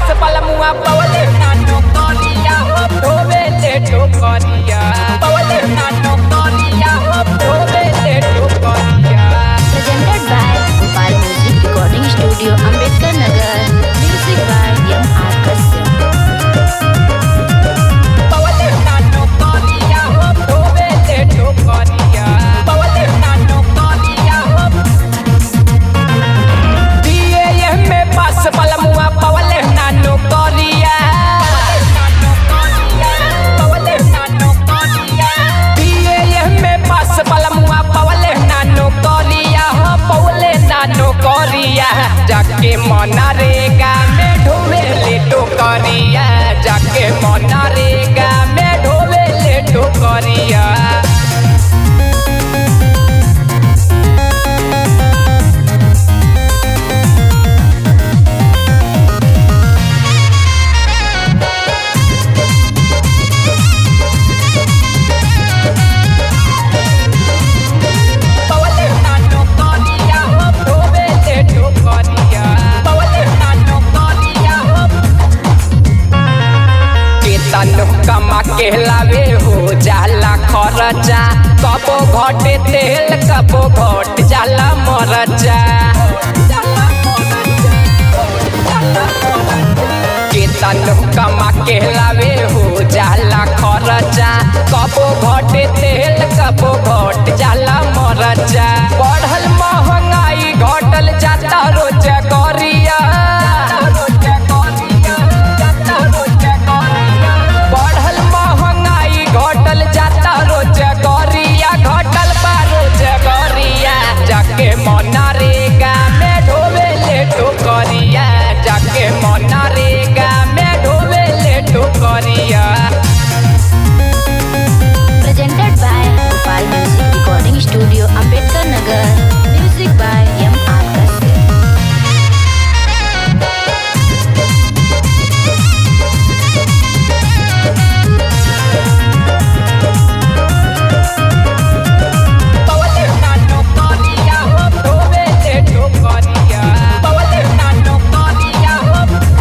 पास पलमुआ पवले नानो करिया हो धोवे ले ठोकरिया पवले नानो करिया हो धोवे ले ठोकरिया Presented by Gopal Music Recording Studio, Ambedkar Nagar. Music by M. R. Kashyap. पवले नानो करिया हो धोवे ले ठोकरिया पवले नानो करिया हो दिए में पास पलमुआ पवले नानो करिया पवले नानो करिया दिए में पास पलमुआ पवले नानो करिया हो पवले नानो करिया जाके मनरेगा में ढोवे ले टोकरिया जाके मनरेगा में ढोवे ले टोकरिया पवले नानो करिया हो धोवे ले ठोकरिया पवले नानो करिया हो केतन कमा के लावे हो जाला खरचा कबो घटे तेल कबो घट जाला मरचा केतन कमा के लावे हो जाला खरचा कबो घटे तेल कबो घट जाला मरचा बढ़ल महंगाई घटल जाता रोज करिया बढ़ल महंगाई घटल जाता रोज गरिया घटल बा रोज गरिया जाके मनरेगा में ढोवे ले ठोकरिया जाके मनरेगा में ढोवे ले ठोकरिया Presented by Gopal Music Recording Studio, Ambedkar Nagar. Music by M. R. Kashyap. पवले नानो करिया हो धोवे ले ठोकरिया पवले नानो करिया हो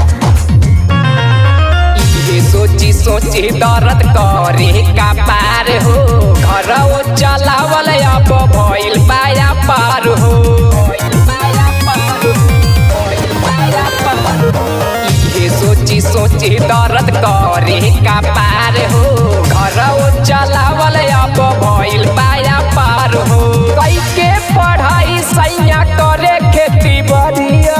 इहे सोची सोची दर्द करे का पार हो घर ओ चलावल अब भइल पाया पार हो इहे सोची सोची दर्द करे का पार हो घर ओ चलावल अब भइल पाया पार हो कई के पढ़ाई सैया करे खेती बढ़िया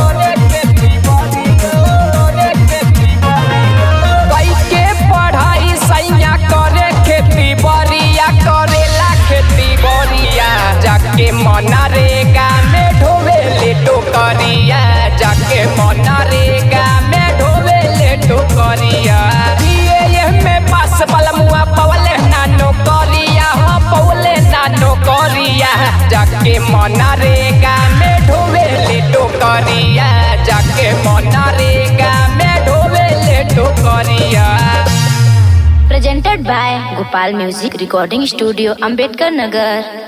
कई के पढ़ाई सैया करे खेती बढ़िया करेला खेती बढ़िया जाके मनरेगा में ढोवे ले टोकरिया जाके मनरेगा में ढोवे ले टोकरिया दिए में पास पलमुआ पवले नानो करिया हो पवले नानो करिया जाके मनरेगा में ढोवे ले टोकरिया जाके मनरेगा में ढोवे ले टोकरिया Presented by Gopal Music Recording Studio, Ambedkar Nagar.